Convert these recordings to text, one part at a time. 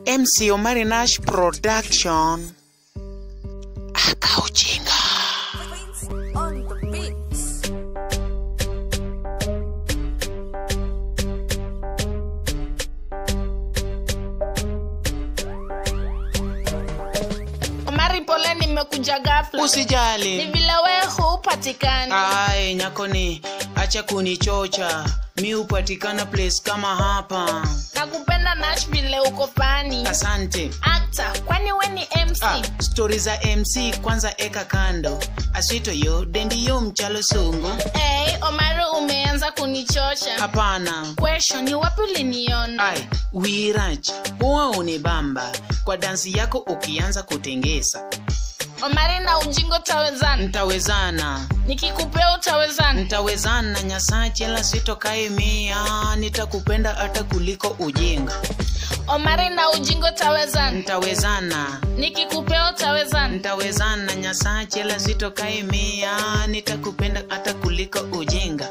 MC Omari Nash Production. Akaujinga. on the beats. Omari, pole, nimekuja ghafla. Ni Usijali. vile we hupatikani. Ai, nyakoni, acha kunichocha. Mi hupatikana place kama hapa. Nakupenda Nash vile uko fani. Asante. Actor, kwani we ni MC? Ah, stori za MC kwanza eka kando. Asito yo, dendi yo mchalo sungu. Hey, Omari umeanza kunichosha. Hapana. Question, ni wapi uliniona? Ai, Wiraj, huwa unibamba kwa dansi yako ukianza kutengesa. Omari na ujingo tawezana. Ntawezana, Nikikupea utawezana. ntawezana nyasache la sitokae mia, nitakupenda hata kuliko ujinga. Omari na ujingo tawezana. Ntawezana, Nikikupea utawezana. ntawezana nyasache la sitokae mia, nitakupenda hata kuliko ujinga.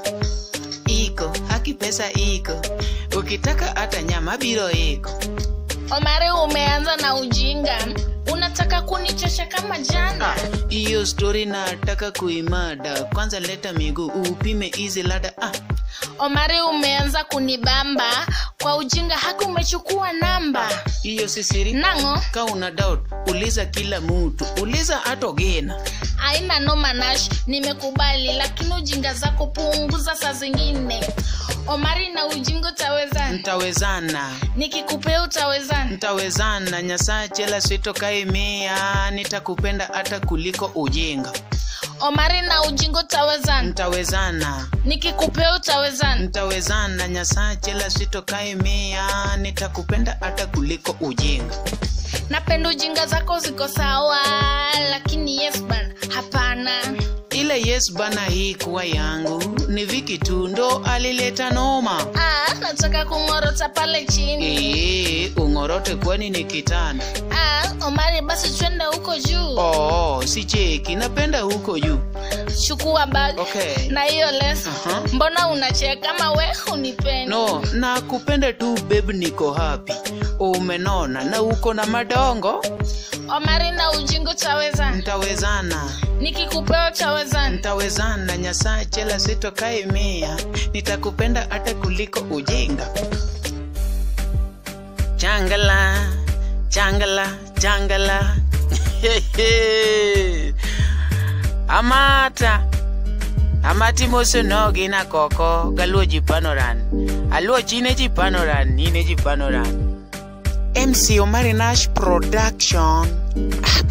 Iko haki pesa iko, ukitaka hata nyama biro iko. Omari umeanza na ujinga. Unataka kunichosha kama jana. Ah, hiyo stori nataka kuimada kwanza leta miguu upime hizi lada ah, Omari umeanza kunibamba kwa ujinga haki umechukua namba hiyo si siri nango ka una doubt uliza kila mtu uliza hata ogena aina noma Nash nimekubali lakini ujinga zako punguza saa zingine Omari na ujinga utawezana ntawezana nikikupea utawezana ntawezana nyasachela sitokaimia nitakupenda hata kuliko ujinga Omari na ujinga utawezana ntawezana nikikupea utawezana ntawezana nyasachela sitokaimia nitakupenda hata kuliko ujinga napenda ujinga zako ziko sawa lakini yes bana hapana ile yes bana hii kuwa yangu ni viki tu ndo alileta noma ah, nataka kung'orota pale chini Ee, ung'orote kwani ni kitanda ah, Omari basi twende huko juu oh, si cheki napenda huko juu chukua bag Okay. na hiyo leso Aha. mbona unacheka kama we unipendi no na kupenda tu babe niko happy umenona na uko na madongo omari na ujingo tawezana ntawezana nikikupea tawezana ntawezana nyasachela sitokaimia nitakupenda hata kuliko ujinga changala changala changala amata amati mosonogi na koko galuo jipanoran aluo chine jipanoran ine jipanoran mc omari nash production